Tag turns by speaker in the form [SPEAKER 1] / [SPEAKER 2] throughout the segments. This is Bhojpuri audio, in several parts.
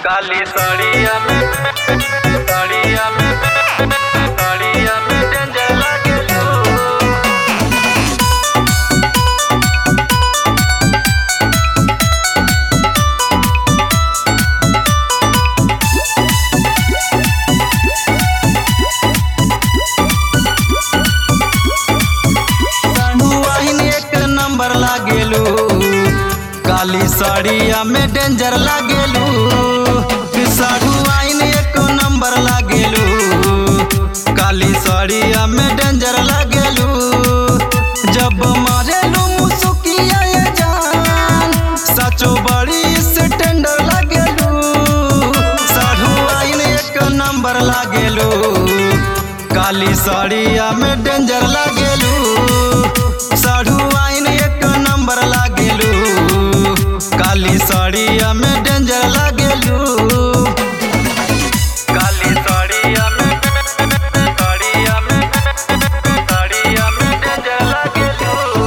[SPEAKER 1] काली साड़िया में साड़िया में साड़िया में डेंजर लागेलू
[SPEAKER 2] वाहिन एक नंबर लागेलू काली साड़िया में डेंजर लागेलू साढ़ू वाहिन एक नंबर लागेलू काली साड़िया में डेंजर लागेलू जब मारेलू मुसुकिया ये जान सचो बड़ी स्टैंडर लागेलू साढ़ू वाहिन एक नंबर लागेलू काली साड़िया में डेंजर लागेलू साढ़ू आइन एक नंबर लागेलू काली साड़िया में डेंजर लागेलू
[SPEAKER 1] काली साड़िया में साड़िया में साड़िया में डेंजर लागेलू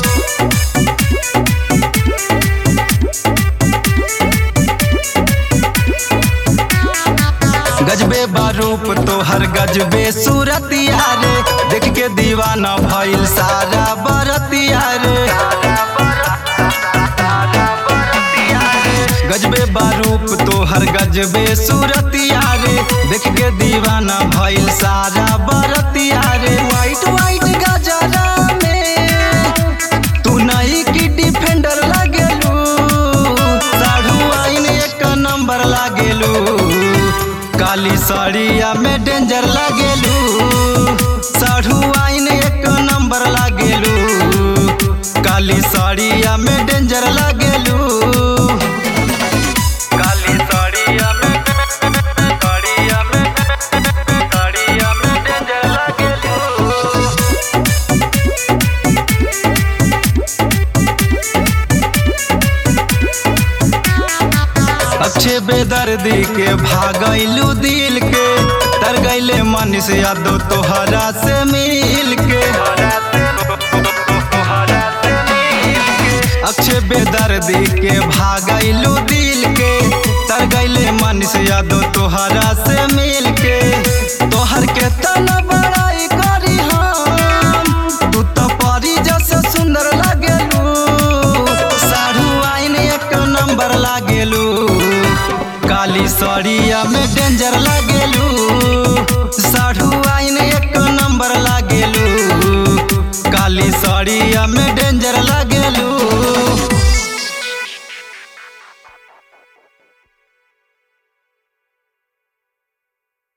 [SPEAKER 2] गजबे बारूप तोहर गजबे सूरतिया रे देख के दीवाना भइल सारा बरतिया रे गजबे बारूप तोहर गजबे सूरतिया रे देख के दीवाना भइल सारा बरतिया रे वाइट वाइट गजरा में तू नहीं की डिफेंडर लागेलू साढ़ू आइन एक नंबर लागेलू काली साड़िया में डेंजर लागेलू साढ़ू आइन एक नंबर लागेलू काली साड़िया में डेंजर लागेलू
[SPEAKER 1] काली साड़िया में साड़िया में साड़िया में डेंजर लागेलू
[SPEAKER 2] अच्छे बेदर्दी के भागैलू दिल के तर गैले मन से यादो तोहरा से मिल के अच्छे बेदर्दी के भागैलू दिल के तर गैले मन से यादो तोहरा से मिल के तोहर के तना बड़ाई करी हम तू तो परी जैसे सुंदर लागेलू साढ़ू आइन एक नंबर लागेलू काली साड़िया में डेंजर लागेलू